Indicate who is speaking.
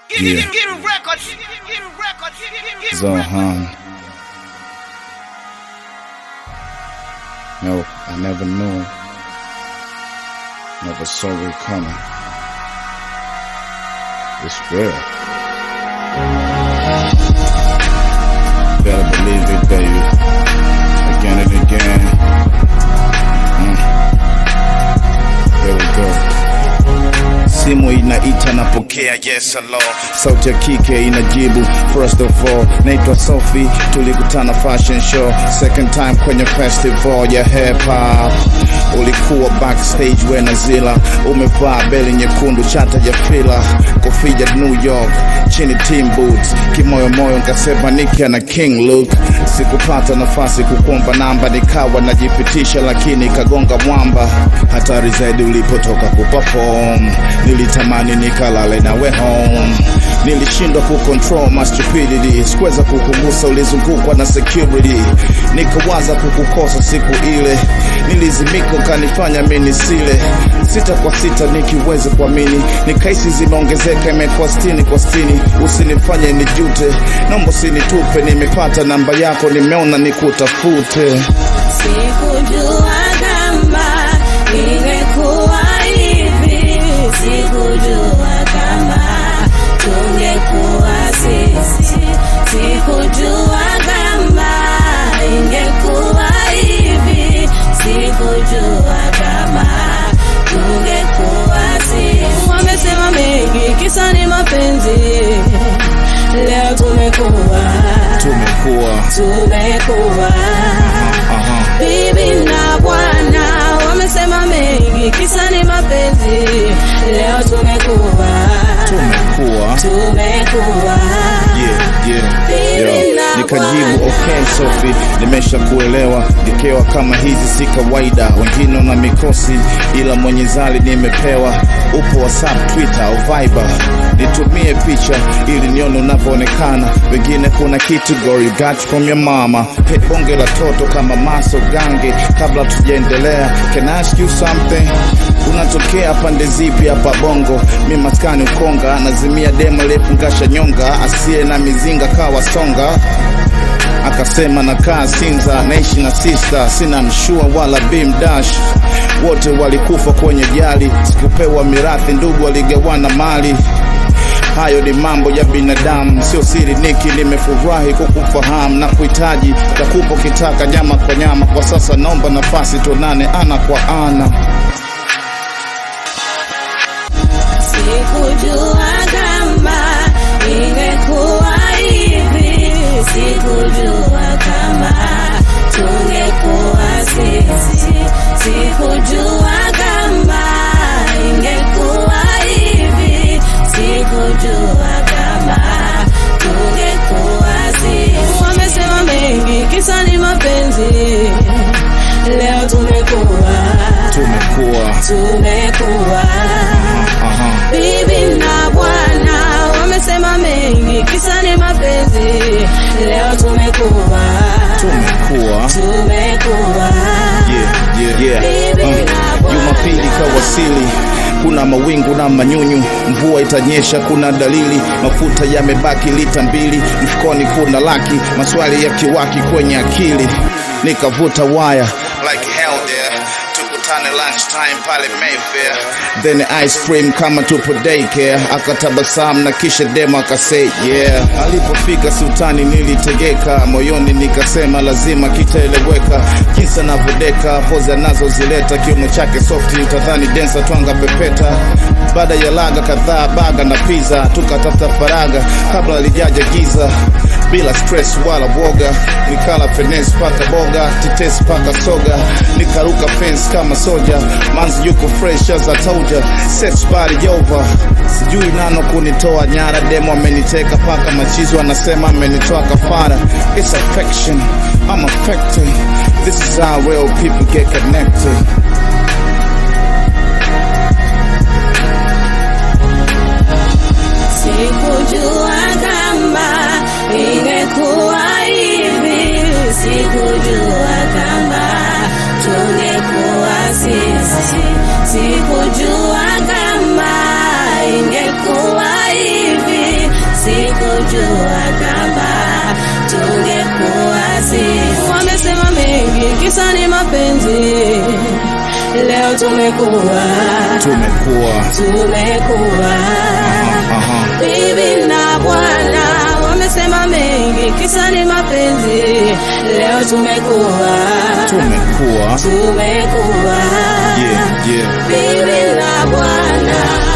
Speaker 1: Yeah. Zohan. No, I never knew. Never saw it coming. It's real. Better believe it, baby. Again and again. Mm. Here we go. Simu inaita napokea, yes hello. Sauti ya kike inajibu, first of all, naitwa Sophie, tulikutana fashion show, second time kwenye festival ya hip hop. Ulikuwa backstage we na Zila, umevaa beli nyekundu, chata ya fila, kofia ya New York, chini team boots, kimoyomoyo nkasema Nicki na King Luke. Sikupata nafasi kukuomba namba, nikawa najipitisha, lakini kagonga mwamba. Hatari zaidi ulipotoka kuperform, nilitamani nikalale nawe home. Nilishindwa kucontrol my stupidity, sikuweza kukugusa, ulizungukwa na security. Nikawaza kukukosa siku ile, nilizimika ukanifanya mimi sile sita kwa sita nikiweza kuamini, nikahisi zimeongezeka, imekuwa sitini kwa sitini. Usinifanye nijute, naomba usinitupe, nimepata namba yako, nimeona nikutafute.
Speaker 2: Sikujua kama ingekuwa hivi, sikujua kama tungekuwa sisi, sikujua kama ingekuwa hivi, sikujua kama tungekuwa sisi. Wamesema mengi, kisa ni mapenzi, leo tumekuwa
Speaker 1: Tumekuwa
Speaker 2: tumekuwa
Speaker 1: aha,
Speaker 2: bibi na bwana wamesema mengi, kisa ni mapenzi. Leo tumekuwa
Speaker 1: tumekuwa
Speaker 2: tumekuwa
Speaker 1: yeah, yeah,
Speaker 2: Bibi
Speaker 1: yeah.
Speaker 2: na
Speaker 1: Nikajibu
Speaker 2: bwana.
Speaker 1: okay Sophie, nimesha kuelewa. Ngekewa kama hizi si kawaida, wengine na mikosi, ila mwenye zali nimepewa. Upo WhatsApp, Twitter au Viber, nitumie picha ili nione unavyoonekana. Wengine kuna kitu girl you got from your mama. Hey, bonge la toto kama maso gange. Kabla tujaendelea, can I ask you something? Unatokea pande zipi hapa Bongo? Mi maskani Ukonga, nazimia demo lefungasha nyonga, asiye na mizinga kawa songa akasema nakaa Sinza, naishi na sista, sina mshua wala bimdash, wote walikufa kwenye jali, sikupewa mirathi, ndugu waligawana mali. Hayo ni mambo ya binadamu, sio siri. Niki, nimefurahi kukufahamu na kuhitaji takupo kitaka nyama kwa nyama. Kwa sasa naomba nafasi tuonane ana kwa ana.
Speaker 2: sikujua kama ingekuwa hivi, sikujua kama tungekuwa sisi, sikujua kama ingekuwa hivi, sikujua kama tungekuwa sisi. Wamesema mengi, kisa ni mapenzi. Leo tumekuwa
Speaker 1: Tumekuwa
Speaker 2: tumekuwa
Speaker 1: aha,
Speaker 2: bibi na bwana wamesema mengi, kisa ni mapenzi. Leo tumekuwa
Speaker 1: tumekuwa
Speaker 2: tumekuwa
Speaker 1: yeah, yeah, yeah.
Speaker 2: Bibi
Speaker 1: Uh,
Speaker 2: na bwana.
Speaker 1: Jumapili kawasili, kuna mawingu na manyunyu, mvua itanyesha, kuna dalili, mafuta yamebaki lita mbili, mfukoni kuna laki, maswali ya kiwaki kwenye akili, nikavuta waya like hell there tukutane lunchtime pale Mayfair, then ice cream kama tupo daycare. Akatabasamu na kisha demo akasay yeah. Alipofika sultani nilitegeka moyoni, nikasema lazima kitaeleweka, jinsi anavyodeka poza anazozileta, kiuno chake soft, utadhani densa twanga pepeta. Baada ya laga kadhaa, baga na pizza, tukatafuta faraga kabla alijaja giza bila stress wala woga, nikala finesse paka boga, tetesi paka soga, nikaruka fence kama soja, manzi yuko fresh as I told ya, sex body over, sijui nano kunitoa nyara, demo ameniteka paka machizi wanasema amenitoa kafara, it's affection, I'm affected, this is how real people get connected.
Speaker 2: sikujua kama ingekuwa hivi, sikujua kama tungekuwa sisi, sikujua kama ingekuwa hivi, kisa ni mapenzi. Leo tumekuwa
Speaker 1: tumekuwa
Speaker 2: tumekuwa
Speaker 1: aha,
Speaker 2: bibi na bwana wamesema mengi, kisa ni mapenzi. Leo tumekuwa
Speaker 1: tumekuwa
Speaker 2: tumekuwa
Speaker 1: yeah, yeah.
Speaker 2: bibi na bwana